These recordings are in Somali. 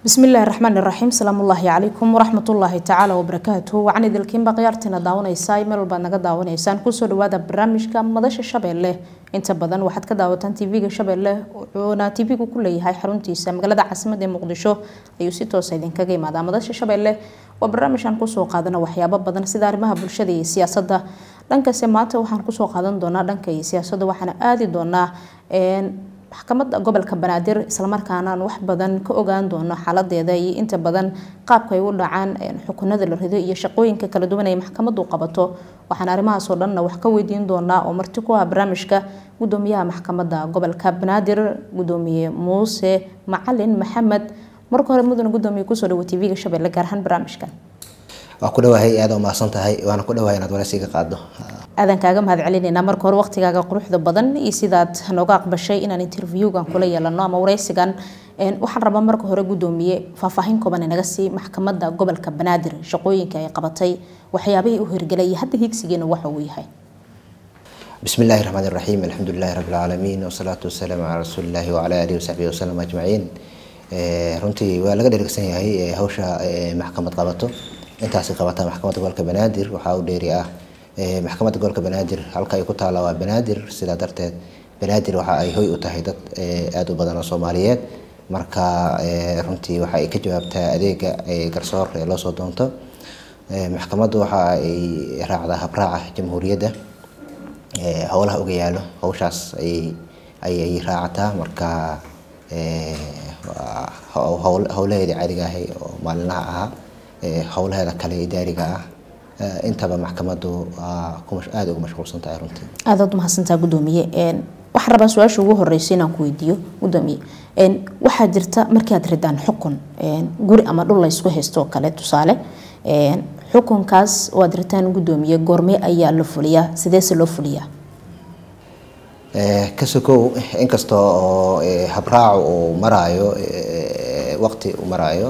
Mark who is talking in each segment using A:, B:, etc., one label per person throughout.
A: bismillaahi raxmaan iraxiim salaamullaahi calaykum waraxmatullaahi tacaala wabarakaatuhu wacan idilkiinba khiyaartiina daawanaysaa meel walbaad naga daawanaysaan kusoo dhawaada barnaamijka madasha shabeelle inta badan waxaad ka daawataan tv-ga shabeelle wuxuuna tv-gu ku leeyahay xaruntiisa magaalada caasimada ee muqdisho ayuu si toosa idinkaga imaadaa madasha shabeelle waa barnaamijkan kusoo qaadana waxyaabo badan sida arrimaha bulshada iyo siyaasadda dhankase maanta waxaan kusoo qaadan doonaa dhanka iyo siyaasadda waxaana aadi doonaa maxkamadda gobolka banaadir islamarkaana aan wax badan ka ogaan doono xaaladeeda iyo inta badan qaabka ay u dhacaan xukunada la rido iyo shaqooyinka kala duwan ay maxkamadu qabato waxaan arrimahaasoo dhanna wax ka weydiin doonaa oo marti ku ah barnaamijka gudoomiyaha maxkamadda gobolka banaadir gudoomiye muuse macalin maxamed marka hore mudane gudoomiye kusoo dhawo tv-ga shabeelle gaar ahaan barnaamijkan
B: waa ku dhawahay aada umahadsan tahay waana ku dhawahay inaad waraysiga qaado
A: aadan kaaga mahad celinaynaa marka hore waqtigaaga quruxda badan iyo sidaad nooga aqbashay inaan interviewgan kula yeelano ama waraysigan waxaan rabaa marka hore gudoomiye faahfaahin kooban inaga sii maxkamadda gobolka banaadir shaqooyinka ay qabatay waxyaabihii u hirgelay iyo hadda higsigeena waxa uu yahay
B: bismi illaahi raxmaan iraxiim alxamdulilahi rabbi alcaalamiin wasalaatu wasalaamu calaa rasuulillahi wacala aalihi wasaxbihi wasalam ajmaciin runtii waa laga dhergsan yahay hawsha maxkamad qabato intaasi qabata maxkamadda gobolka banaadir waxaa u dheeri ah maxkamadda gobolka banaadir halka ay ku taalla waa banaadir sidaa darteed banaadir waxa ay hoy u tahay dad aada u badan oo soomaaliyeed marka runtii waxa ay ka jawaabtaa adeega garsoor ee loosoo doonto maxkamaddu waxa ay raacdaa habraaca jamhuuriyadda howlaha uga yaalo hawshaas ayay raacataa marka howlaheedii caadiga ahay oo maalinlaha ahaa howlaheeda kale idaariga ah intaba maxkamadu aada ugu mashquulsan tahay runtii
A: aadaad umahadsantaa gudoomiye waxaan rabaa su-aasha ugu horeysa inaan ku weydiiyo gudoomiye waxaa jirta markii aad ridaan xukun guri ama dhul laysku haysto oo kale tusaale xukunkaas oo aad ritaan gudoomiye goorme ayaa la fuliyaa sideese loo fuliyaa
B: kasokow inkasta oo habraacu uu maraayo waqti uu maraayo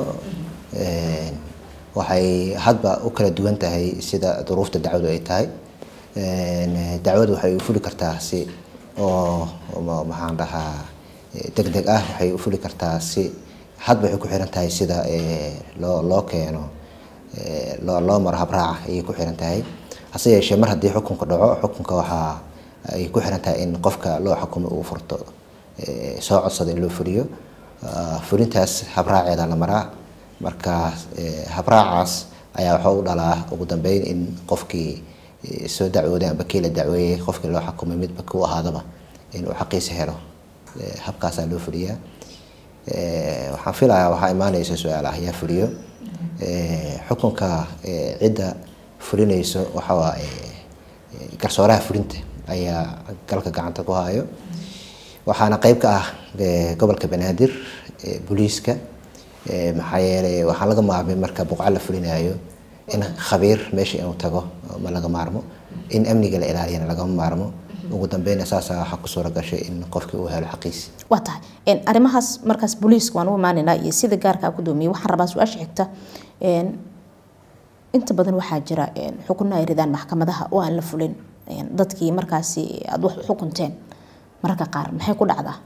B: waxay hadba u kala duwan tahay sida duruufta dacwadu ay tahay dacwadu waxay u fuli kartaa si oo maxaan dhahaa deg deg ah waxay u fuli kartaa si hadba waxay ku xiran tahay sida loo loo keeno loo loo maro habraaca ayay ku xiran tahay hase yeeshee mar haddii xukunka dhaco xukunka waxaa ay ku xiran tahay in qofka loo xukumo uu furto soo codsada in loo fuliyo fulintaas habraaceeda la maraa marka habraacaas ayaa waxa u dhalaa ugu dambeyn in qofkii soo dacwooday amba kii la dacweeyey qofkii loo xukumay midba ku ahaadaba inuu xaqiisa helo habkaasaa loo fuliyaa waxaan filayaa waxaa imaaneysa su-aal ah yaa fuliyo xukunka cidda fulinayso waxawaaye garsooraha fulinta ayaa galka gacanta ku hayo waxaana qeyb ka ah gobolka banaadir booliiska maxaa yeelay waxaan laga maarmay marka buqca la fulinayo in khabiir meesha inuu tago ma laga maarmo in amniga la ilaaliyana lagama maarmo ugu dambeyna saasa waxaa ku suura gashay in qofkii uu helo xaqiisi
A: waa tahay arrimahaas markaas booliiska waan u imaanaynaa iyo sida gaarkaa gudoomiye waxaan rabaa su-aasha xigta inta badan waxaa jira xukunno ay ridaan maxkamadaha oo aan la fulin dadkii markaasi aada wax u xukunteen mararka qaar maxay ku dhacdaa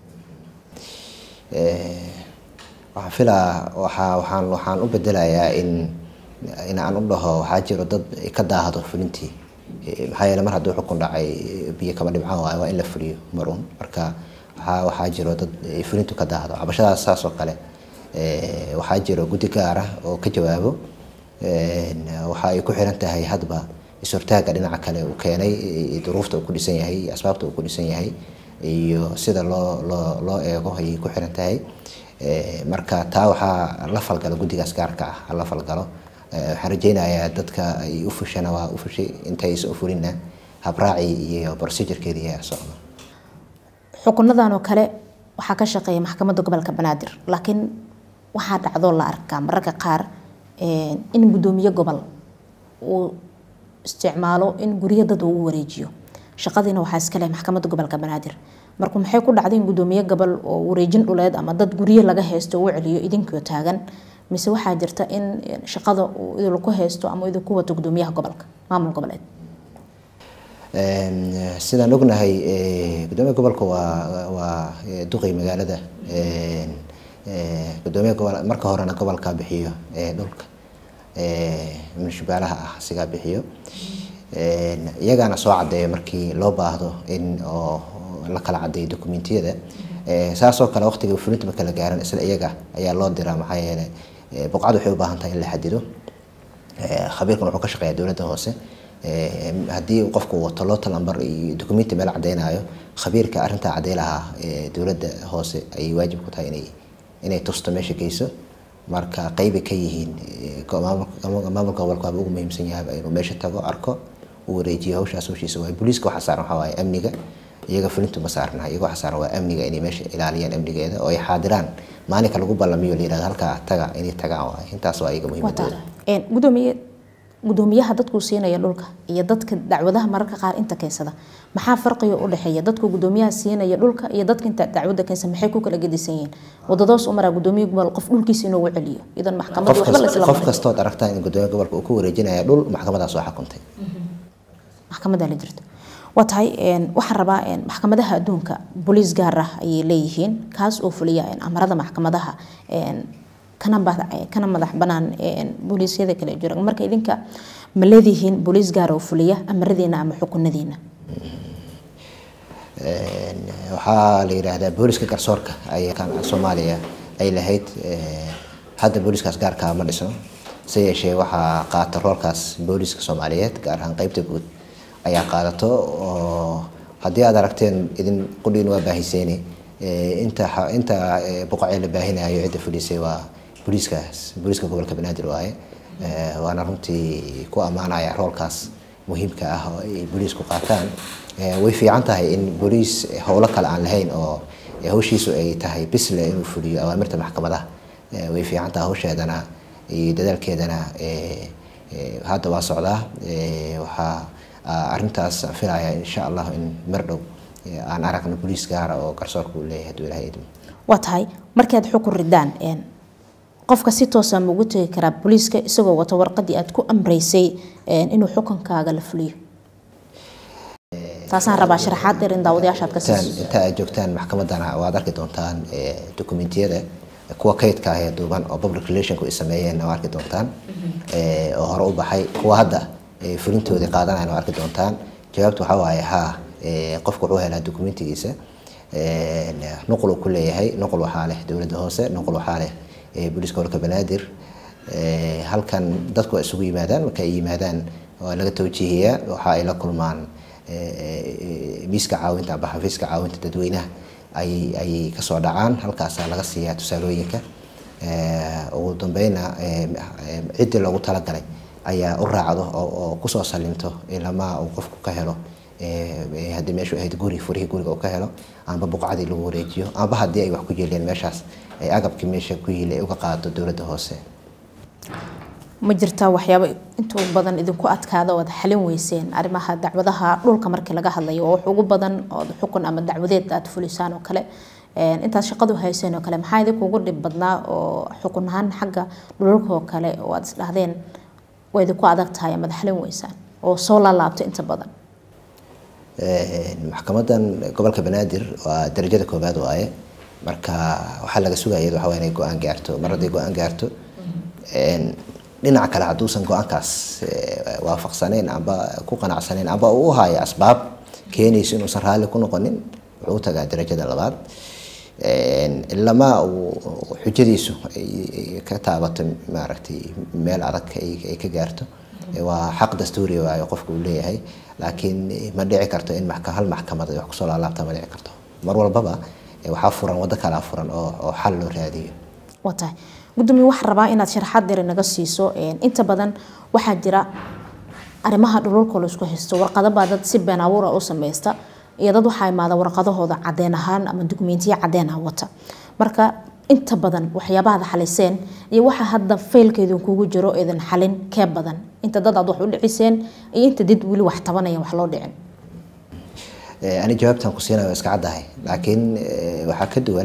B: waxaan filaa waxaa waxaan waxaan u bedelayaa in in aan u dhaho waxaa jiro dad ka daahdo fulintii maxaa yeele mar hadduu xukun dhacay biyo kama dhibcaan waayo waa in la fuliyo marun marka waxaa waxaa jiro dad fulintu ka daahdo cabashadaas saas oo kale waxaa jiro guddi gaara oo ka jawaabo waxa ay ku xiran tahay hadba is-hortaaga dhinaca kale uu keenay duruufta uu ku dhisan yahay iyo asbaabta uu ku dhisan yahay iyo sida loo loo loo eego ayay ku xiran tahay marka taa waxaa la falgalo guddigaas gaarka ah hala falgalo waxaan rajeynayaa dadka ay u fushana waa u fushay intaysa u fulina habraaci iyo procedurekeedii ayaa socdo
A: xukunadan oo kale waxaa ka shaqeeya maxkamadda gobolka banaadir laakiin waxaa dhacdoo la arkaa mararka qaar in gudoomiye gobol uu isticmaalo in guryo dad uu wareejiyo shaqadiina waxaa iska leh maxkamadda gobolka banaadir marka maxay ku dhacday in gudoomiye gobol oo wareejin dhuleed ama dad guryo laga haysto uu celiyo idinkoo taagan mise waxaa jirta in shaqada uu idinku haysto ama idinku wato gudoomiyaha gobolka maamul goboleed
B: sidaan ognahay gudoomiya gobolka waa waa duqey magaalada gudoomiya gobol marka horena gobolka bixiyo dhulka munishibaalaha ah sigaa bixiyo iyagaana soo cadeeyo markii loo baahdo in oo la kala cadeeyo dokumentiyada saasoo kale waqtiga fulinta marka la gaaran isla iyaga ayaa loo diraa maxaa yeelay buqcad waxay u baahan tahay in la xadido khabiirkan wuxuu ka shaqeeyaa dowladda hoose haddii qofku wato lotal number iyo documenti meel cadeynayo khabiirka arrintaa cadey lahaa dowladda hoose ayay waajib ku tahay inay inay tusto meesha geyso marka qeyba ka yihiin maamulka gobolka waaba ugu muhiimsan yahay inuu meesha tago arko uu wareejiyo hawshaas hawshiisa waay booliiska waxaa saaran waxaa waaye amniga iyaga fulintu ma saarna iyaga waxaa saaran waa amniga inay meesha ilaaliyaan amnigeeda oo ay xaadiraan maalinka lagu ballamiyo la yirahdo halkaa taga inay tagaan waay intaas waa iyaga muhiimadooda
A: gudoomiye gudoomiyaha dadkuu siinaya dhulka iyo dadka dacwadaha mararka qaar inta keensada maxaa farqiga u dhexeeya dadku gudoomiyaha siinaya dhulka iyo dadka inta dacwada keensa maxay ku kala gedisan yihiin wadadaas u maraa gudoomiye gobol qof dhulkiisa inuu celiyo idan maxkamad waxba la isla
B: qof kastood aragtaa in gudoomiya gobolka uu ku wareejinaya dhul maxkamadaas oo xukuntay
A: maxkamadaa la jirto waa tahay waxaan rabaa maxkamadaha adduunka booliis gaar ah ayay leeyihiin kaas oo fuliya amarada maxkamadaha kana madax banaan booliisyada kale jira marka idinka ma leedihiin booliis gaar oo fuliya amaradiina ama xukunadiina
B: waxaa la yidhaahdaa booliska garsoorka ay soomaaliya ay lahayd hadda booliskaas gaarkaa ma dhisno se yeeshee waxaa qaata roolkaas booliska soomaaliyeed gaar ahaan qeybta guud ayaa qaadato oo haddii aad aragteen idin qudhiin waa baahiseyne inta inta boqocee la baahinayo cidda fulisay waa booliiskaas booliiska gobolka banaadir waaye waana runtii ku ammaanaya roolkaas muhiimka ah oo ay booliisku qaataan way fiican tahay in booliis howlo kale aan lahayn oo hawshiisu ay tahay bisle inuu fuliyo awaamirta maxkamadaha way fiican tahay hawsheedana iyo dadaalkeedana hadda waa socdaa waxaa arrintaas aan filaya insha allah in mar dhow aan aragno booliis gaara oo garsoorka uu leeyahay hadduu ilahay idmo
A: waa tahay markaad xukun ridaan qofka si toosa ma ugu tegi karaa booliiska isagoo wato warqadii aad ku amreysay inuu xukunkaaga la fuliyo taasaan rabaa sharaxaad dheer in daawadayaashaad ka siiso
B: inta aad joogtaan maxkamadana waad arki doontaan dokumentiyada kuwa kaydka ah ee duuban oo public relationku ay sameeyeen waa arki doontaan oo hore u baxay kuwa hadda fulintoodii qaadanayan waa arki doontaan jawaabtu waxaa waaye haa qofku wuxuu helaa dokumentigiisa nuqul uu ku leeyahay nuqul waxaa leh dowladda hoose nuqul waxaa leh booliiska gobolka banaadir halkan dadku waa isugu yimaadaan marka ay yimaadaan waa laga tawjiihiyaa waxa ay la kulmaan miiska caawinta amba xafiiska caawinta dadweynaha ayay ayay kasoo dhacaan halkaasaa laga siiyaa tusaalooyinka ugu dambeyna ciddii loogu talagalay ayaa u raacdo oo kusoo salimto ilamaa uu qofku ka helo haddii meeshu ahayd guri furihii guriga uu ka helo amba buqcadii lagu wareejiyo amba haddii ay wax ku yeeleen meeshaas ay agabkii meesha ku yili ay uga qaado dowladda hoose
A: ma jirtaa waxyaabo intuu badan idinku adkaada ood xalin weyseen arrimaha dacwadaha dhulka markii laga hadlayo oo wax ugu badan ood xukun ama dacwadeed aad fulisaan oo kale intaad shaqadu hayseen oo kale maxaa idinkuugu dhib badnaa oo xukun ahaan xagga dhulalka oo kale oo aad isdhahdeen waa idinku adag tahay amaad xalin weysaan oo soo laalaabto inta badan
B: maxkamadan gobolka banaadir waa darajada koobaad waaye marka waxaa laga sugaya waxa waa inay go-aan gaarto mar hadday go-aan gaarto dhinaca kale hadduusan go-aankaas waafaqsanayn amba ku qanacsaneyn amba uu u hayo asbaab keenayso inuusan raalli ku noqonin wuxuu u tagaa darajada labaad ilamaa uu xujadiisu ay ka taabato maaragtay meel adag ay ka gaarto waa xaq dastuuri waayo qofku uu leeyahay laakiin ma dhici karto in hal maxkamad ay wax kusoo laalaabta ma dhici karto mar walbaba waxaa furan waddo kalaa furan oo xal loo raadiyo
A: waa tahay gudoomiye waxaan rabaa inaad sharaxaad dheer naga siiso inta badan waxaa jira arrimaha dhulalka laisku haysto warqado baa dad si been abuura u sameysta iyo dad waxaa imaada warqadahooda cadeen ahaan ama dukumentiya cadeen ah wata marka inta badan waxyaabahaad xaliseen iyo waxa hadda faylkeedu kugu jiro eedan xalin kee badan inta dad aad wax u dhiciseen iyo inta dad weli wax tabanaya wax loo dhicin
B: ani jawaabtan ku siinayo iska caddahay laakiin waxaa ka duwan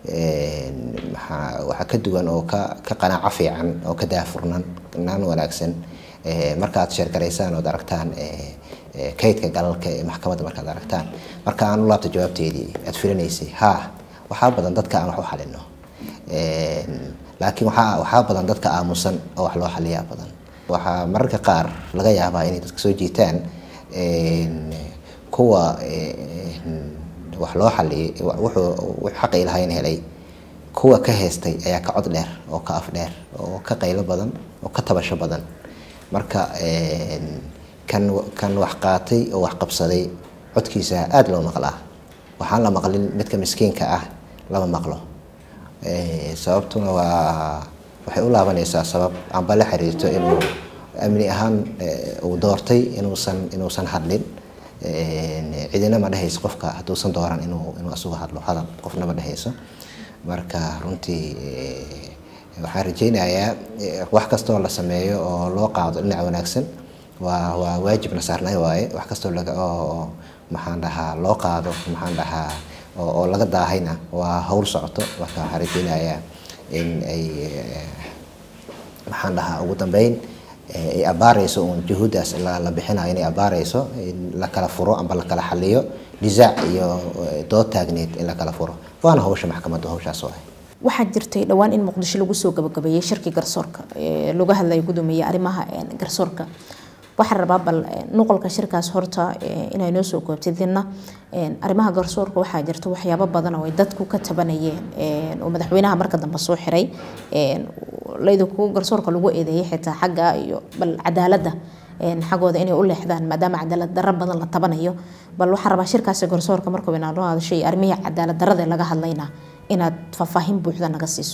B: waxaa ka duwan oo ka ka qanaaco fiican oo ka daafurnan naan wanaagsan markaad sheergaraysaan ood aragtaan kaydka galalka ee maxkamadda markaad aragtaan marka aan u laabta jawaabteedii aad filinaysay haa waxaa badan dadka aan wax u xalino laakiin waxaa waxaa badan dadka aamusan oo wax loo xaliyaa badan waxaa mararka qaar laga yaabaa inay dadka soo jiitaan kuwa wax loo xaliyay wuxuu xaqay lahayn helay kuwa ka heystay ayaa ka cod dheer oo ka af dheer oo ka qaylo badan oo ka tabasho badan marka kan kan wax qaatay oo wax qabsaday codkiisa aada loo maqlaa waxaan la maqlin midka miskiinka ah lama maqlo sababtuna waa waxay u laabanaysaa sabab amba la xiriirto inuu amni ahaan uu doortay inuusan inuusan hadlin cidina ma dhehayso qofka hadduusan dooran inuu inuu asugu hadlo hadal qofna ma dhehayso marka runtii waxaan rajaynayaa wax kastoo la sameeyo oo loo qaado dhinac wanaagsan waa waa waajibna saarnay waaye wax kastoo laga oo maxaan dhahaa loo qaado maxaan dhahaa oo laga daahayna waa hawl socoto marka waxaan rajaynayaa in ay maxaan dhahaa ugu dambeyn ay abaarayso uun juhuuddaas la bixinayo inay abaarayso in la kala furo amba la kala xaliyo nisaac iyo dood taagneed in la kala furo waana hawsha maxkamadda hawshaas oo ah
A: waxaa jirtay dhowaan in muqdisho lagu soo gabagabeeyey shirkii garsoorka laga hadlayo gudoomiye arrimaha garsoorka waxaa rabaa bal nuqolka shirkaas horta inay noo soo koobtidina arrimaha garsoorka waxaa jirta waxyaabo badan oo ay dadku ka tabanayeen oo madaxweynaha marka dambe soo xiray laydinku garsoorka lagu eedeeyay xitaa xagga iyo bal cadaaladda xaggooda inay u leexdaan maadaama cadaalad darro badan la tabanayo bal waxaa rabaa shirkaasi garsoorka markuu inaa loo hadashay arrimihii cadaalad darrada laga hadlayna inaad faahfaahin buuxda naga siiso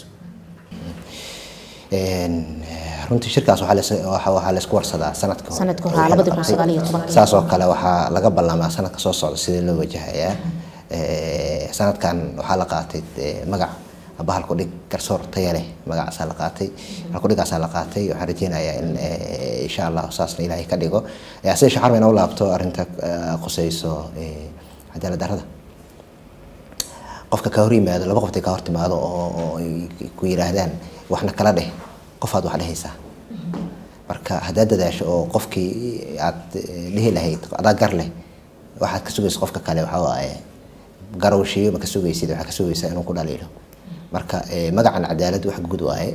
B: runtii shirkaas waxaa laysku warsadaa sanadka
A: sanadka hore labadi kun sagaal iyo tobanka
B: saas oo kale waxaa laga ballamaa sanadka soo socda sidii loo wajahayaa sanadkan waxaa la qaatay magac aba halkudhig garsoor taya leh magacaasaa la qaatay halkudhigaasaa la qaatay waxaan rajeynayaa in insha allah saasna ilaahay ka dhigo sida shaxarba inoo laabto arrinta quseyso cadaalad darrada qofka ka hor yimaado laba qoftay ka hor timaado oo ay ku yiraahdaan waxna kala dheh qofaad wax dhehaysaa marka haddaad dadaasho oo qofkii aad dhihi lahayd adaa gar leh waxaad ka sugaysa qofka kale waxaa waaye garowshiyo ma ka sugaysid waxaa ka sugaysaa inuu ku dhaliilo marka magacan cadaalad wax guud waaye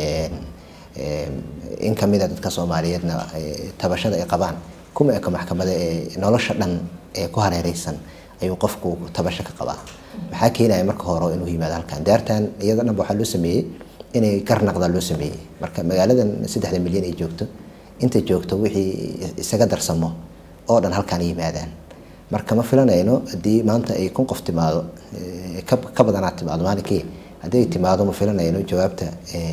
B: in kamida dadka soomaaliyeedna tabashada ay qabaan kuma eka maxkamada ee nolosha dhan ee ku hareereysan ayuu qofku tabasho ka qabaa maxaa keenaya marka hore inuu yimaado halkan daartan iyada dhanba waxaa loo sameeyey inay garnaqda loo sameeyey marka magaaladan saddexda milyan ay joogto inta joogto wixii isaga darsamo oo dhan halkaan yimaadaan marka ma filanayno haddii maanta ay kun qof timaado ka badanaad timaado maalinkii haddii ay timaado ma filanayno jawaabta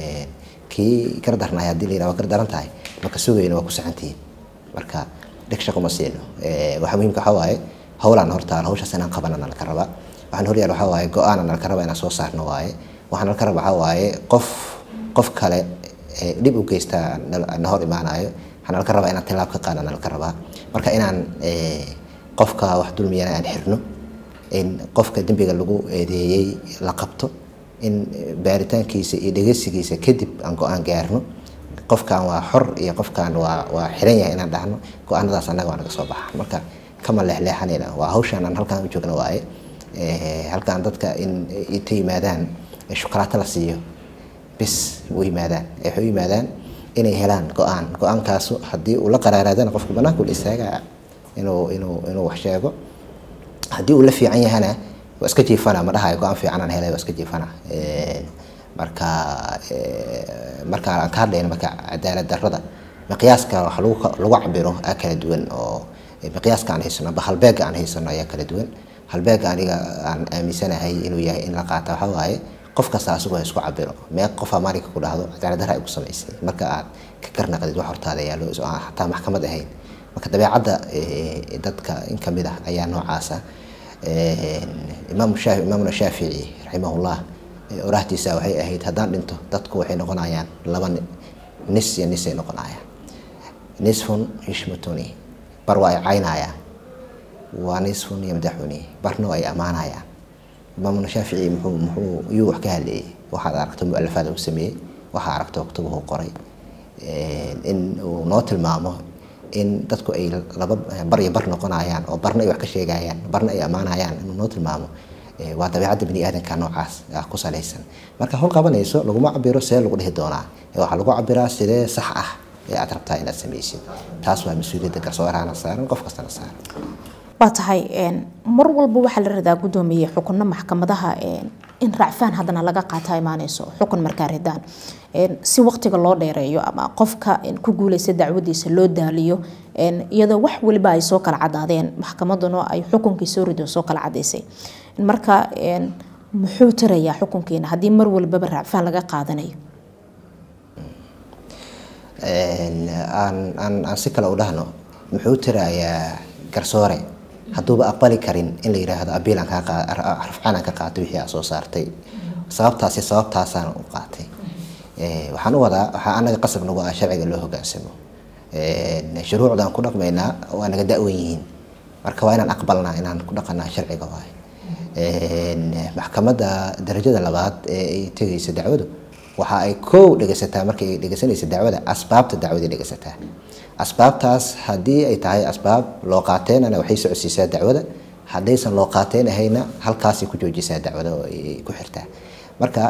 B: kii gardarnay haddii la yidhaha waa gardaran tahay maka sugayno waa ku saxantihiin marka dheg shaqo ma siino waxa muhiimka waxaa waaye howlaan hortaal hawshaas inaan qabana nalka rabaa waxaan horyaal waxaa waaye go-aana nalka raba inaan soo saarno waaye waxaan nalka raba waxaa waaye qof qof kale dhib u geystaa na hor imaanayo waxaan nalka rabaa inaan tilaab ka qaada nalka rabaa marka inaan qofka wax dulmiyana aan xirno in qofka dembiga lagu eedeeyey la qabto in baaritaankiisa iyo dhegeysigiisa kadib aan go-aan gaarno qofkan waa xor iyo qofkan waa waa xiran yahay inaan dhahno go-aanadaas annaga waa naga soo baxa marka kama leexleexanayna waa hawshaan aan halkaan u joogno waaye halkaan dadka in inta yimaadaan shukulaato la siiyo bis u yimaadaan waxay u yimaadaan inay helaan go-aan go-aankaasu haddii uu la qaraaraadana qofku banaanku la istaagaa inuu inuu inuu wax sheego haddii uu la fiican yahana waa iska jiifana ma dhahayo go-aan fiican aan helay waa iska jiifana marka marka aan ka hadlayno marka cadaalad darrada miqyaaska wax lagu lagu cabiro aa kala duwan oo miqyaaska aan haysano aba halbeega aan haysano ayaa kala duwan halbeega aniga aan aaminsanahay inuu yahay in la qaata waxa waaye qof kasta asagoo isku cabiro mee qofa maalinka ku dhahdo cadaalad darra ay ku samaysay marka aad ka garnaqdid wax hortaada yaallo aan xataa maxkamad ahayn marka dabeecadda dadka in kamid ah ayaa noocaasa imaam shaafi imaamuna shaafici raximahullah oraahtiisa waxay ahayd haddaan dhinto dadku waxay noqonayaan laba nis iyo nisay noqonayaan nisfun yishmatuni bar waa ay caynayaan waa nisfun yamdaxuni barna waa ay ammaanayaan imaamuna shaafici muxuu muxuu iyuu wax ka hadleeyey waxaad aragto mualafaada uu sameeyey waxaa aragto oktubuhu qoray in uu noo tilmaamo in dadku ay laba bar iyo bar noqonayaan oo barna ay wax ka sheegayaan barna ay ammaanayaan inuu noo tilmaamo waa dabeecadda bini aadanka noocaas ah ku salaysan marka hawl qabanayso laguma cabiro see lagu dhihi doonaa waxaa lagu cabiraa sidee sax ah ee aad rabtaa inaad samaysid taas waa mas-uuliyadda garsoorahana saaran qof kastana saaran
A: waa tahay mar walba waxaa la radaa gudoomiye xukunno maxkamadaha in racfaan haddana laga qaata imaaneyso xukun markaa ridaan si waqtiga loo dheereeyo ama qofka ku guuleysta dacwadiisa loo daaliyo iyadoo wax waliba ay soo kala cadaadeen maxkamaduna ay xukunkii soo rido soo kala cadaysay marka muxuu tarayaa xukunkiina haddii mar walbaba racfaan laga qaadanayo
B: aan aan si kale u dhahno muxuu tirayaa garsoore hadduuba aqbali karin in la yidhaahdo abiil aan kaa rafcaan aan ka qaato wixii aa soo saartay sababtaasi sababtaasaan u qaatay waxaan u wadaa waxaa anaga qasab nagu ah sharciga loo hogaansamo shuruucdaan ku dhaqmaynaa waa naga da-wan yihiin marka waa inaan aqbalnaa inaan ku dhaqanaa sharciga waay maxkamadda darajada labaad ee ay tegaysa dacwadu waxa ay kow dhegaysataa markay dhegaysanaysa dacwada asbaabta dacwaday dhegaysataa asbaabtaas haddii ay tahay asbaab loo qaateenana waxay socodsiisaa dacwada haddaysan loo qaateen ahayna halkaasay ku joojisaa dacwada oo ay ku xirtaa marka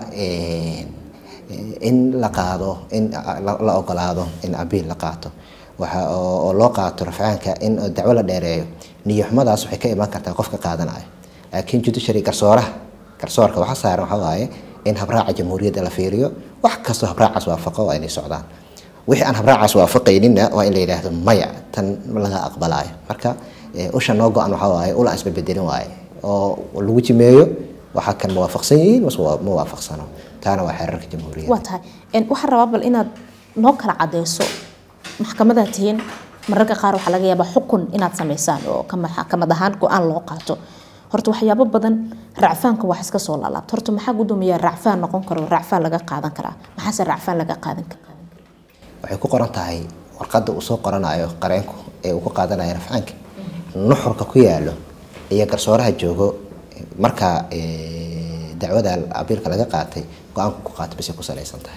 B: in la qaado in la ogolaado in abiil la qaato waxa oo loo qaato rafcaanka in dacwo la dheereeyo niyoxumadaas waxay ka imaan kartaa qofka qaadanayo laakiin judiciary garsooraha garsoorka waxa saaran waxa waaye in habraaca jamhuuriyadda la fiiriyo wax kastoo habraacaas waafaqo waa inay socdaan wixii aan habraacaas waafaqaynina waa in la yidhaahdo maya tan laga aqbalaayo marka usha noo go-an waxaa waaye ula isbabedelin waaye oo lagu jimeeyo waxaa kan mawaafaqsan yihiin mase ma waafaqsano taana waa xeerarka jamhuuriyadda
A: waa tahay waxaan rabaa bal inaad noo kala cadeyso maxkamadaad tihiin mararka qaar waxaa laga yaabaa xukun inaad samaysaan oo maxkamad ahaan go-aan loo qaato horta waxyaabo badan racfaanka wax iska soo laalaabta horta maxaa gudoomiyaa racfaan noqon karo racfaan laga qaadan karaa maxaase racfaan laga qaadan kara
B: waxay ku qoran tahay warqadda uu soo qoranayo qareenku ee uu ku qaadanayo rafcaanka nuxurka ku yaalo iyo garsooraha joogo marka dacwada abiilka laga qaatay go-aanku ku qaatay basay ku salaysan tahay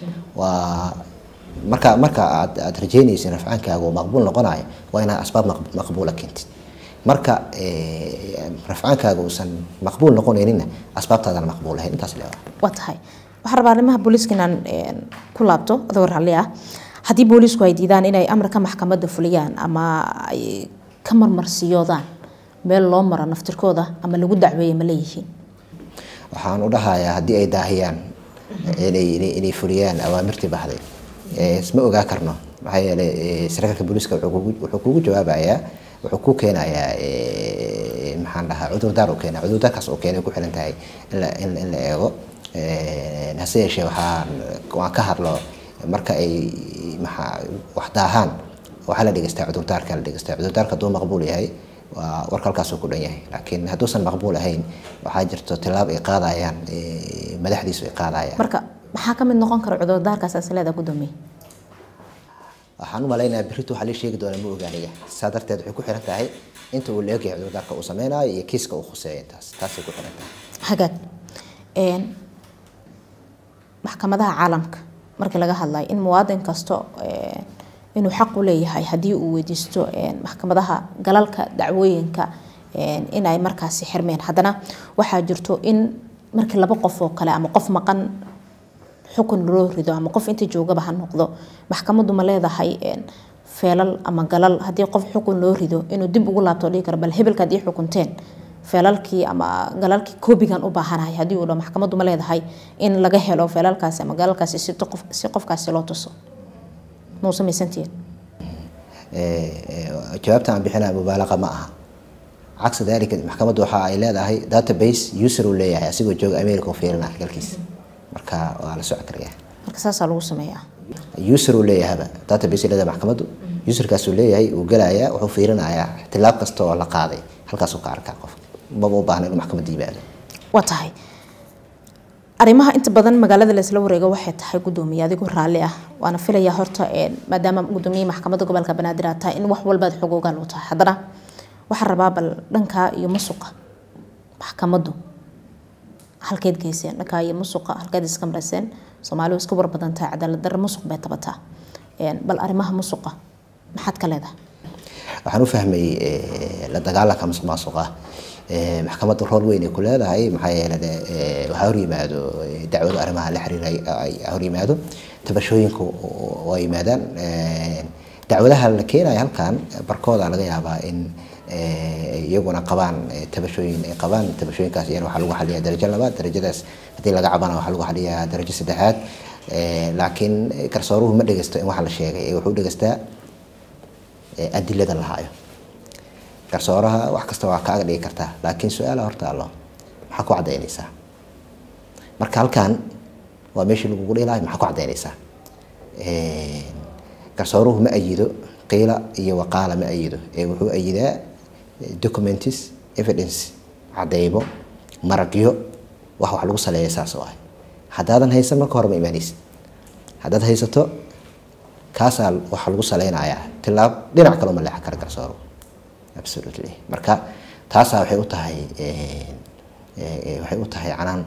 B: waa marka marka aad aad rajeynaysid rafcaankaagu maqbuul noqonayo waa inaad asbaab maqbuula keentid marka rafcaankaaga uusan maqbuul noqonaynina asbaabtaadana maqbuul ahayn intaas leewa
A: waa tahay waxaan rabaa arrimaha booliiska inaan ku laabto adoo raalli ah haddii booliisku ay diidaan inay amarka maxkamadda fuliyaan ama ay ka marmarsiyoodaan meel loo maro naftirkooda ama lagu dacweeya ma leeyihiin
B: waxaan u dhahayaa haddii ay daahiyaan inay fuliyaan awaamirtii baxday isma ogaa karno maxaa yeelay sarkaalka booliiska wuxuu kugu jawaabayaa wuxuu ku keenayaa maxaan dhahaa cudurdaar uu keena cudurdaarkaas uu keenay ku xiran tahay in la eego hase yeeshee waxaan waan ka hadlo marka ay maxaa wax daahaan waxaa la dhegeystaa cudurdaarka la dhegeystaa cudurdaarka hadduu maqbuul yahay waa warka halkaasuu ku dhan yahay laakiin hadduusan maqbuul ahayn waxaa jirto tilaab ay qaadayaan madaxdiisu ay qaadayaan
A: marka maxaa ka mid noqon kara cudurdaarkaas asleeda gudoomiye
B: waxaan u malaynayaa berrito waxaa la sheegi doonaa ma ogaaniga saa darteed waxay ku xiran tahay inta uu leegyahay cudurdaarka uu sameynayo iyo kiiska uu khuseeyo intaas taasay ku xiran tahay
A: hagaag maxkamadaha caalamka markii laga hadlayo in muwaadin kasto inuu xaq u leeyahay haddii uu weydiisto maxkamadaha galalka dacwooyinka inay markaasi xirmeen haddana waxaa jirto in markii laba qof oo kale ama qof maqan xukun loo rido ama qof inta joogaba ha noqdo maxkamadu ma leedahay feelal ama galal haddii qof xukun loo rido inuu dib ugu laabto dhihi karo bal hebelka haddii xukunteen feelalkii ama galalkii koobigan u baahanahay haddii uu dho maxkamadu ma leedahay in laga helo feelalkaasi ama galalkaasi si qofkaasi loo tuso mau samaysantihiin
B: jawaabta aan bixinaya mubaalaqa ma aha cagsi dalika maxkamaddu waxa ay leedahay database user uu leeyahay asigoo jooga america oo fiirina galkiisa marka waa la socon karaya
A: marka saasaa lagu sameeyaa
B: user uu leeyahaba database leedahay maxkamaddu userkaas uu leeyahay uu gelayaa wuxuu fiirinayaa tilaab kasta oo la qaaday halkaasuu ka arkaa qofka maba u baahna inuu maxkamadda yimaado
A: waa tahay arrimaha inta badan magaalada laysla wareego waxay tahay gudoomiye adigu raalli ah waana filayaa horta maadaama gudoomiye maxkamadda gobolka banaadir aad tahay in wax walbaad xogoogaan u tahay haddana waxaan rabaa bal dhankaa iyo masuqa maxkamaddu halkeed geyseen dhankaa iyo masuqa halkeed iska marayseen soomaalidu iska war badan tahay cadaalad darro musuq bay tabataa bal arrimaha musuqa maxaad ka leedahay
B: waxaan u fahmay la dagaalanka musuq maasuqa maxkamadda rool weyn ay ku leedahay maxaa yeele waxaa hor yimaado dacwado arrimaha la xiriira ay hor yimaado tabashooyinku waa yimaadaan dacwadaha la keenayo halkan barkooda laga yaabaa in iyaguna qabaan tabashooyin ay qabaan tabashooyinkaas iyana waxaa lagu xaliyaa darajo labaad darajadaas haddii laga cabana waxaa lagu xaliyaa darajo saddexaad laakiin garsooruhu ma dhegeysto in waxa la sheegay wuxuu dhegeystaa adilada la haayo garsooraha wax kasta waa kaaga dhigi kartaa laakiin su-aala horta allo maxaa ku cadaynaysaa marka halkan waa meeshii lagugu dhihi lahay maxaa ku cadaynaysaa garsooruhu ma ayido qiila iyo waqaala ma ayido ee wuxuu ayidaa documents evidence cadeymo maragyo wax wax lagu saleeya saas oo ah haddaadan haysan marka hore ma imaanaysid haddaad haysato kaasaa waxa lagu saleynayaa tilaab dhinac kaloo ma leexan kara garsooruhu absolutely marka taasaa waxay u tahay waxay u tahay canaan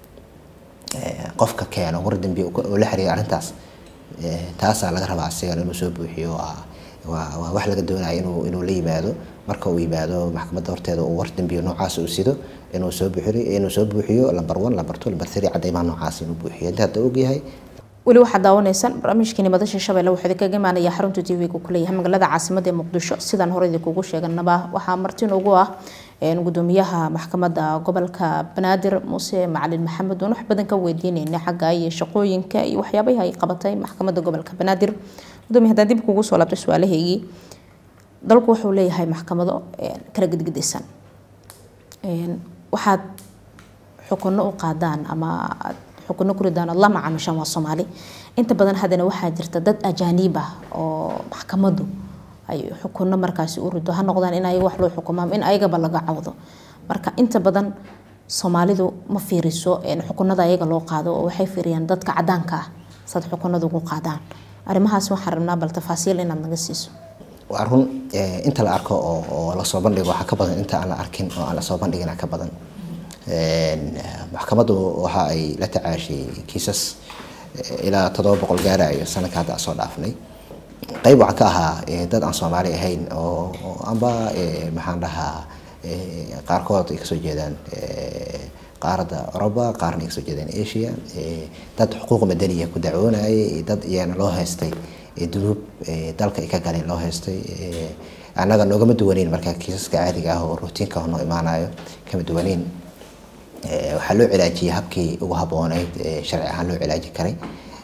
B: qofka keeno war dambi oo la xiriira arrintaas taasaa laga rabaa asigan inuu soo buuxiyo waa wax laga doonaya inuu inuu la yimaado marka uu yimaado maxkamadda horteeda uu war dambiyo noocaas uu sido inuu soo buuxiyo inuu soo buuxiyo lamber one lamber two lamber three cadeymaha noocaas inuu buuxiyo inta hadda ogyahay
A: weli waxaad daawanaysaan barnaamijkeeni madasha shabeelle wuxuu idinkaga imaanaya xarunta t v-ga kuleeyahay magaalada caasimada ee muqdisho sidaan hore idinkugu sheeganaba waxaa marti noogu ah gudoomiyaha maxkamadda gobolka banaadir muuse macalin maxamed oon wax badan ka weydiineyna xagga iyo shaqooyinka iyo waxyaabahi ay qabatay maxkamadda gobolka banaadir gudoomiya haddaan dib kugu soo laabtay su-aalahaygii dalku wuxuu leeyahay maxkamado kala gedgedisan waxaad xukuno u qaadaan ama xukuno ku ridaan la macaamishaan waa soomaali inta badan haddana waxaa jirta dad ajaaniib ah oo maxkamaddu ay xukuno markaasi u rido ha noqdaan in ayaga wax loo xukumo ama in ayagaba laga cawdo marka inta badan soomaalidu ma fiiriso xukunada ayaga loo qaado oo waxay fiiriyaan dadka cadaanka ah saad xukunada ugu qaadaan arrimahaas waxaan rabnaa bal tafaasiil inaad naga siiso
B: waa run inta la arko oo lasoo bandhigo waxaa ka badan inta aan la arkin oo aan lasoo bandhigina ka badan maxkamaddu waxa ay la tacaashay kiisas ilaa toddoba boqol gaarayo sanadka hadda soo dhaafnay qayb waxaa ka ahaa dad aan soomaali ahayn oo amba maxaan dhahaa qaarkood ay kasoo jeedaan qaaradda oroba qaarna ay kasoo jeedaan asia dad xuquuq madaniya ku dacwoonayay dad iyana loo haystay dunuub dalka ay ka galeen loo haystay annaga noogama duwaneyn marka kiisaska caadiga ah oo rutiinka noo imaanayo kama duwaneyn waxaa loo cilaajiyay habkii ugu habooneyd sharci ahaan loo cilaaji karay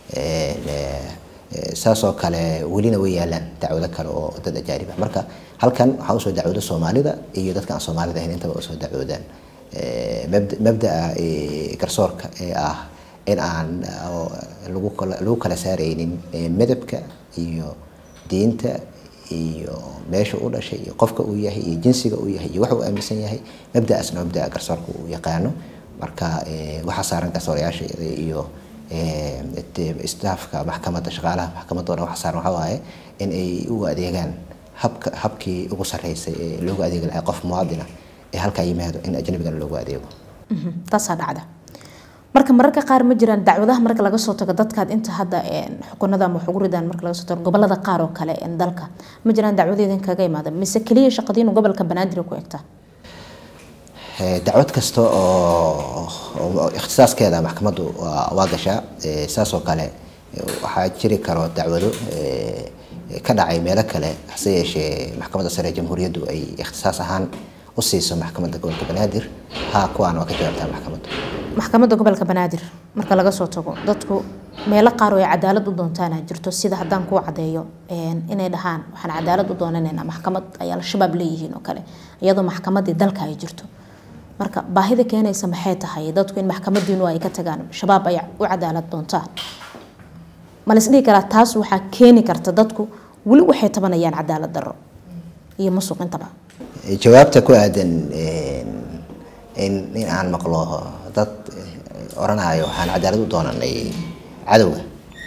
B: saasoo kale welina way yaalaan dacwado kale oo dad ajaanib ah marka halkan waxaa usoo dacwooda soomaalida iyo dadka aan soomaalida ahayn intaba usoo dacwoodaan mabdaa garsoorka ee ah in aan lagu kala saareynin midabka iyo diinta iyo meesha u dhashay iyo qofka uu yahay iyo jinsiga uu yahay iyo wax uu aaminsan yahay mabdaasna mabdaa garsoorka uu yaqaano marka waxaa saaran garsoorayaasha iyo staafka maxkamadda shaqaalaha maxkamadda o dhan waxa saaran waxaa waaye in ay ugu adeegaan habka habkii ugu sarreysay ee loogu adeegi lahaa qof muwaadina ee halkaa yimaado in ajnabigana loogu adeego
A: taasaa dhacda marka mararka qaar ma jiraan dacwadaha marka laga soo tago dadkaad inta hadda xukunada ama wax ugu ridaan marka laga soo tago gobolada qaar oo kale dalka ma jiraan dacwadeedin kaga imaada mise keliya shaqadiinu gobolka banaadir ku egtaa
B: dacwad kasta oo ikhtisaaskeeda maxkamaddu waa gashaa saasoo kale waxaa jiri karo dacwado ka dhacay meelo kale hase yeeshee maxkamadda sare ee jamhuuriyaddu ay ikhtisaas ahaan u siiso maxkamadda gobolka banaadir ha kuwaan waa ka jawaabtaa maxkamaddu
A: maxkamadda gobolka banaadir marka laga soo tago dadku meelo qaar oo ay cadaalad u doontaana jirto sida haddaan kuu cadeeyo inay dhahaan waxaan cadaalad u doonanaynaa maxkamad ay al-shabaab leeyihiin oo kale iyadoo maxkamadii dalka ay jirto marka baahida keenaysa maxay tahay dadku in maxkamadiinu ay ka tagaan shabaab ay u cadaalad doontaan ma la isdhihi karaa taas waxaa keeni karta dadku weli waxay tabanayaan cadaalad darro iyo musuq intaba
B: jawaabta ku aadan in in aan maqlo dad oranayo waxaan cadaalad u doonanay cadowga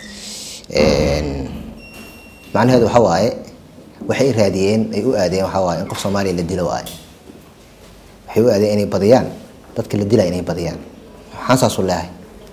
B: macnaheedu waxa waaye waxay raadiyeen ay u aadeen waxa waaye in qof soomaaliya la dilo waaye waxay u aadeen inay badiyaan dadka la dilaya inay badiyaan waxaan saasu leehay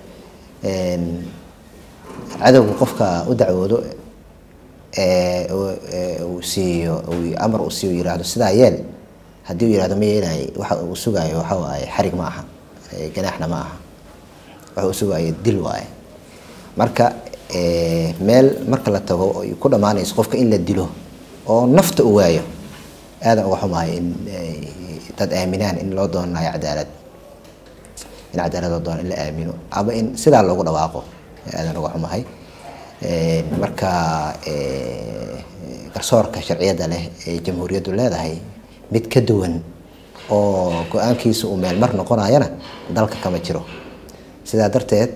B: cadowga qofka u dacwoodo uu siiyo amar uu siiyo yiraahdo sidaa yeel haddii uu yihahdo ma yeelay waxa uu sugayo waxa waaye xarig ma aha ganaaxna ma aha waxa uu sugayo dil waaye marka meel marka la tago ay ku dhammaanayso qofka in la dilo oo nafta u waayo aadan uga xumahay in dad aaminaan in loo doonayo cadaalad in cadaalad loo doono in la aamino ama in sidaa loogu dhawaaqo aadan uga xumahay marka garsoorka sharciyada leh ee jamhuuriyaddu leedahay mid ka duwan oo go-aankiisa uu meel mar noqonayana dalka kama jiro sidaa darteed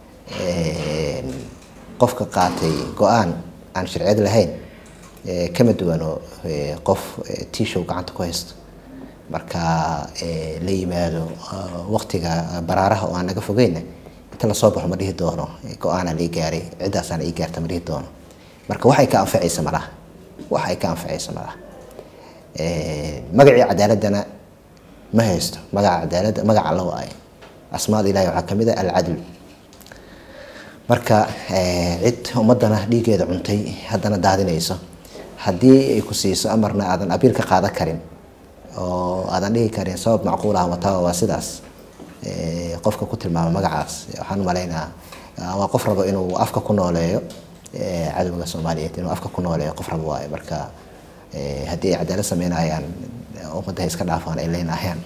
B: qofka qaatay go-aan aan sharciyad lahayn kama duwano qof tishow gacanta ku haysto marka la yimaado waqtiga baraaraha oo aan naga fogeyna inta lasoo baxo ma dhihi doono go-aanaa lai gaaray ciddaasaana ii gaarta ma dhihi doono marka waxay ka anfacaysa malaha wax ay ka anfacaysa malaha magacii cadaaladana ma haysto magaca cadaaladda magaca alla waaye asmaada ilahi waxaa kamid ah alcadl marka cid ummadana dhiigeeda cuntay haddana daadinayso haddii ay ku siiso amarna aadan abiil ka qaadan karin oo aadan dhihi karin sabab macquul ah wataaba waa sidaas qofka ku tilmaama magacaas waxaan umalaynaa waa qof rabo inuu afka ku nooleeyo cadowga soomaaliyeed inuu afka ku nooleeyo qof rabo waayo marka haddii ay cadaalad sameynayaan ummadda iska dhaafaan ay leynahayaan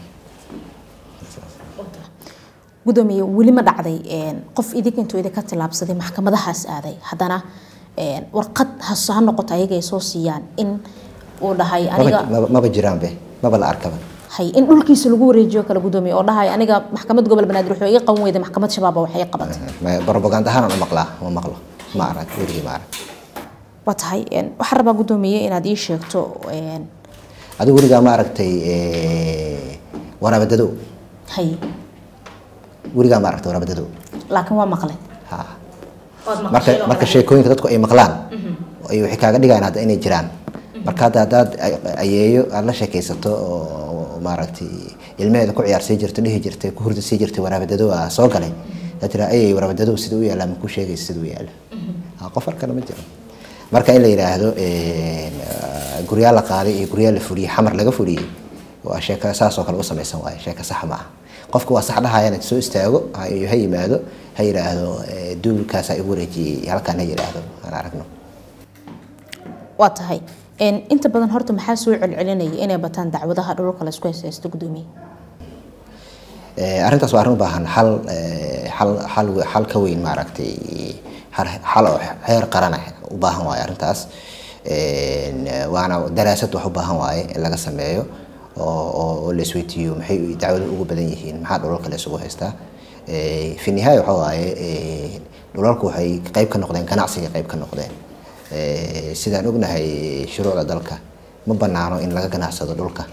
A: gudoomiye weli ma dhacday qof idinka intuu idinka tilaabsaday maxkamadahaas aaday haddana warqad has ha noqoto ayaga ay soo siiyaan in uu dhahay aniga
B: maba jiraanbe maba la arkaba
A: hay in dhulkiisa lagu wareejiyo kale gudoomiye oo dhahay aniga maxkamad gobol banaadir wuxuu iga qaban weyday maxkamad shabaab waxay qabatay
B: propaganda ahaan aan u maqlaa ma maqlo ma arag weligii ma arag
A: waa tahay waxaan rabaa gudoomiye inaad ii sheegto
B: adigu weligaa ma aragtay waraabadadow
A: hay
B: weligaa ma aragtay waraabadadow
A: laakiin waa maqlay
B: ha marka marka sheekooyinka dadku ay maqlaan ay waxay kaaga dhigayaan hadda inay jiraan marka hadda haddaad ayeeyo aada la sheekaysato oo maaragtay ilmeheeda ku ciyaarsii jirto dhihi jirtay ku hurda sii jirtay waraabadadow ah soo galay aa tira ayay waraabadadow sida u yaallaa ma ku sheegaysa sida u yaalla qof arkana ma jiro marka in la yidhaahdo guryaa la qaaday iyo guryaa la fuliyey xamar laga fuliyey waa sheeko saasoo kale u samaysan waaye sheeko sax ma aha qofka waa sax dhahayana soo istaago ha yimaado ha yidhaahdo duulkaasaa igu wareejiyey halkaan ha yidhaahdo aan aragno
A: waa tahay inta badan horta maxaa soo celcelinaya inay bataan dacwadaha dhulka laysku heesaysto gudoomiye
B: arrintaas waa arrin u baahan xal xal xal xal ka weyn maaragtay xal oo heer qaran ah u baahan waaye arrintaas waana daraasad wax u baahan waaye in laga sameeyo oo la isweydiiyo maxay dacwadu ugu badan yihiin maxaa dhulalka la isugu haystaa fi nihaaya waxa waaye dhulalku waxay qayb ka noqdeen ganacsiga qayb ka noqdeen sidaan ognahay shuruucda dalka ma banaano in laga ganacsado dhulka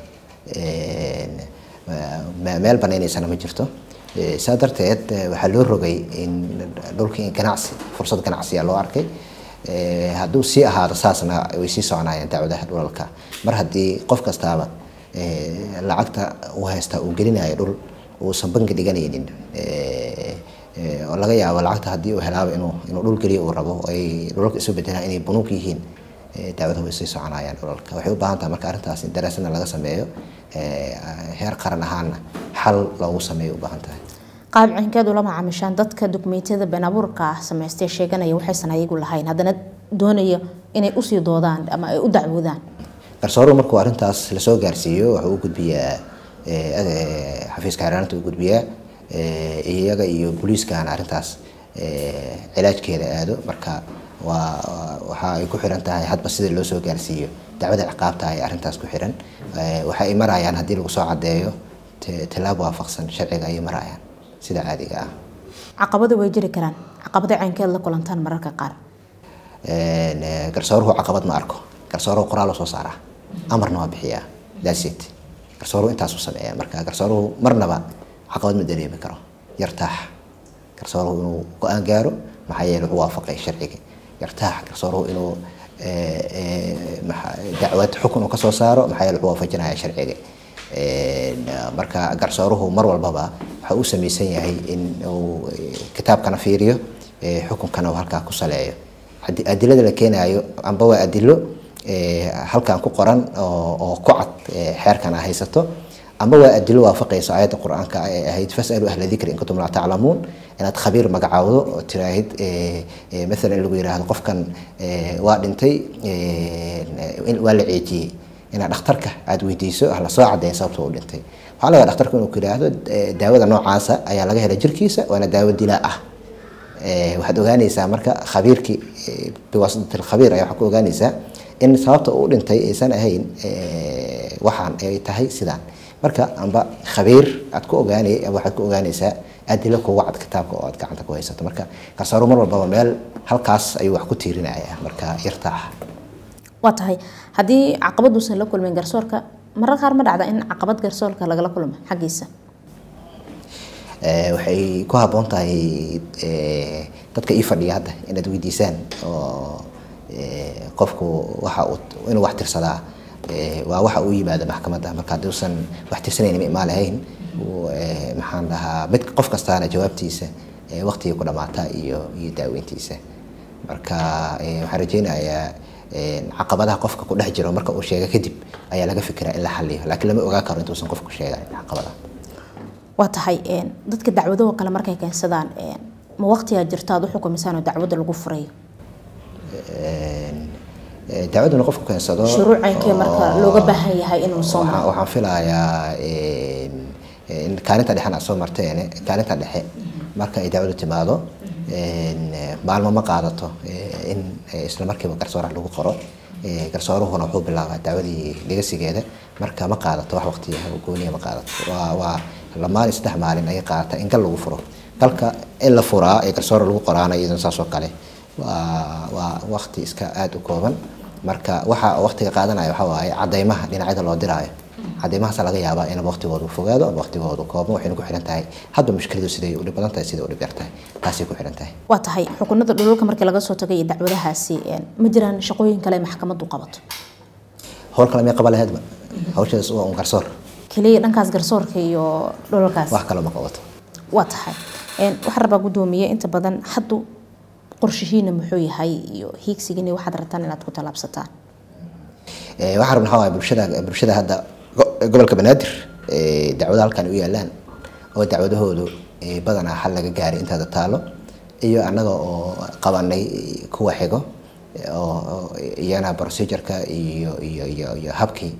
B: meel banaynaysana ma jirto saa darteed waxaa loo rogay in dhulka in ganacsi fursad ganacsiya loo arkay hadduu sii ahaado saasna way sii soconaayeen dacwadaha dhulalka mar haddii qof kastaaba lacagta uu haysta uu gelinayo dhul uusan bangi dhiganaynin oo laga yaabo lacagta haddii uu helaaba inuu inuu dhul geliyo uu rabo ay dhulalka isu bedelaan inay bunuug yihiin dacwadaha way sii soconayaan dhulalka waxay u baahan tahay marka arrintaas in daraasadna laga sameeyo heer qaran ahaana xal loogu sameeyo u baahan tahay
A: qaab cinkeed ula macaamishaan dadka dukumeentiyada been abuurka ah samaystay sheeganaya waxaysan ayagu lahayn haddana doonaya inay usii doodaan ama ay u dacwoodaan
B: garsooruhu markuu arrintaas lasoo gaarsiiyo wuxuu u gudbiyaa xafiiska xeeraanta u gudbiyaa iyaga iyo booliiskana arrintaas cilaajkeeda aado marka waa waxa ay ku xiran tahay hadba sida loo soo gaarsiiyo dacwada ciqaabta ay arrintaas ku xiran waxa ay marayaan haddii lagu soo cadeeyo tilaab waafaqsan sharciga ayay marayaan sida caadiga ah
A: caqabada way jiri karaan caqabada caynkeed la kulantaan mararka qaar
B: garsooruhu caqabad ma arko garsooruhu qoraal soo saaraa amarna waa bixiyaa dasit garsooruhu intaasuu sameeyaa marka garsooruhu marnaba caqabad ma dareemi karo yartaax garsooruhu inuu go-aan gaaro maxaa yeele wuxuu waafaqay sharciga yartaax garsooruhu inuu dacwad xukun uu kasoo saaro maxaa yeele wuxuu waafajinaya sharciga marka garsooruhu mar walbaba waxa uu samaysan yahay in uu kitaabkana fiiriyo xukunkana uu halkaa ku saleeyo adilada la keenayo amba waa adilo halkan ku qoran oo ku cad xeerkan a haysato ama waa adilo waafaqayso aayadda qur-aanka ay ahayd fasalu ahla dikri in kuntum laa taclamuun inaad khabiir magacaawdo oo tiraahid maalan in lagu yiraahdo qofkan waa dhintay waa la ceejiyey inaad dhakhtarka aada weydiiso ah lasoo cadeyn sababta u dhintay waxaa laga dhakhtarku inuu ku yiraahdo daawada noocaasa ayaa laga helay jirkiisa waana daawo dilaa ah waxaad ogaanaysaa marka khabiirkii biwaasitatil khabiir ayaa waxaad ku ogaanaysaa in sababta uu dhintay aysan ahayn waxaan ay tahay sidaan marka amba khabiir aad ku ogaanay waxaad ku ogaanaysaa adilo kuga cad kitaabka oo aad gacanta ku haysato marka garsooro mar walbaba meel halkaas ayuu wax ku tiirinaya marka yartaax
A: waa tahay haddii caqabaduusan la kulmin garsoorka marar qaar ma dhacda in caqabad garsoorka lagala kulmo xaggiisa
B: waxay ku habboon tahay dadka ii fadhiya hadda inaad weydiisaan oo qofku waxa uu inuu wax tirsadaa waa waxa uu yimaado maxkamadda marka hadduusan wax tirsanayn ma imaan lahayn maxaan dhahaa mid qof kastaana jawaabtiisa waqtigii ku dhamaata iyo iyo daaweyntiisa marka waxaan rajeynayaa caqabadaha qofka ku dhex jiro marka uu sheega kadib ayaa laga fikiraa in la xaliyo laakiin lama ogaan karo intuusan qofku sheegan caqabadaha
A: waa tahay dadka dacwadaho kale markay keensadaan ma waqtigaa jirto aad u xukumisaan oo dacwadda lagu furayo
B: dacwaduna qofku keensado
A: shuruucankee marka looga baahan yahay inuu soo maro
B: waxaan filayaa kaalinta dhexena aad soo marteen kaalinta dhexe marka ay dacwadu timaado maalmo ma qaadato in isla markiiba garsooraha lagu qoro garsooruhuna wuxuu bilaabaa dacwadii dhegasigeeda marka ma qaadato wax waqti gooniya ma qaadato waa waa lamaan saddex maalin ayay qaadata in gal lagu furo galka in la furaa ee garsoora lagu qoraana iyadana saas oo kale waa waa waqti iska aada u kooban marka waxa waqtiga qaadanaya waxaa waaye cadeymaha dhinacyada loo diraayo cadeymahaasa laga yaabaa in waqtigoodu fogaado ama waqtigoodu kooban waxayna ku xihan tahay hadba mushkiladu siday u dhib badan tahay siday u dhib yar tahay taasay ku xihan tahay
A: waa tahay xukunada dhululka markii laga soo tagay iyo dacwadahaasi ma jiraan shaqooyin kale maxkamaddu qabato
B: howl kale may qaban laheedba hawshadas waa un garsoor
A: keliya dhankaas garsoorka iyo dhulalkaas
B: wax kale ma qabato
A: waa tahay waxaan rabaa guddoomiye inta badan haddu qorshihiina muxuu yahay iyo hiigsigiina waxaad rabtaan inaad ku tallaabsataan
B: waxaan rabna waxaa waaye bulshada bulshada hadda gobolka banaadir dacwada halkan u yaalaan oo dacwadahoodu badanaa xal laga gaaray intaada taalo iyo annaga oo qabanay kuwa xigo oo iyana procedureka iyo iyo iyo iyo habkii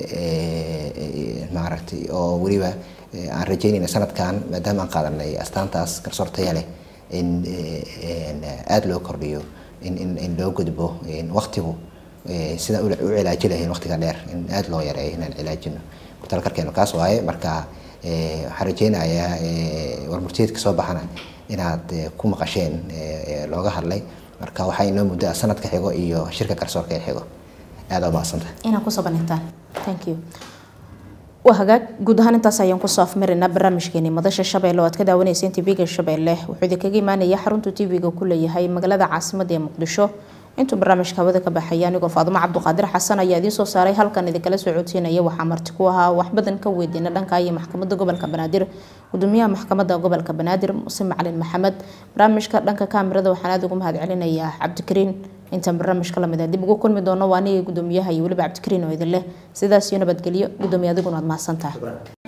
B: maaragtay oo weliba aan rajeynayna sanadkan maadaama aan qaadanay astaantaas garsoor taya leh in aada loo kordhiyo in in in loo gudbo waqtigu sida u cilaaji lahayn waqtiga dheer in aada loo yareeyo inaan cilaajino talkarkeenu kaas waaye marka waxaan rajeynayaa warmurtiyeedka soo baxana inaad ku maqasheen looga hadlay marka waxaa inoo muddo sanadka xigo iyo shirka garsoorka ee xigo aada umahadsanta
A: inaad kusoo bandhigtaan thank you waa hagaag guud ahaan intaas ayaan kusoo afmarinaa barnaamijkeeni madasha shabeelle oo aad ka daawaneyseen tv-ga shabeelle wuxuu idinkaga imaanaya xaruntu tv-ga ku leeyahay magaalada caasimada ee muqdisho intuu barnaamijka hawada ka baxaya anigoo faadumo cabduqaadir xasan ayaa idiin soo saaray halkan idinkala soo codsiinaya waxaa marti ku ahaa wax badan ka weydiina dhanka iyo maxkamadda gobolka banaadir gudoomiyaha maxkamadda gobolka banaadir muse macalin maxamed barnaamijka dhanka kaamirada waxaan aada ugu mahad celinayaa cabdikariin intaan barnaamijka lamid ah dib ugu kulmi doono waa aniga gudoomiyaha iyo weliba cabdikariin oo idin leh sidaas iyo nabadgelyo gudoomiye adiguna waad mahadsantaha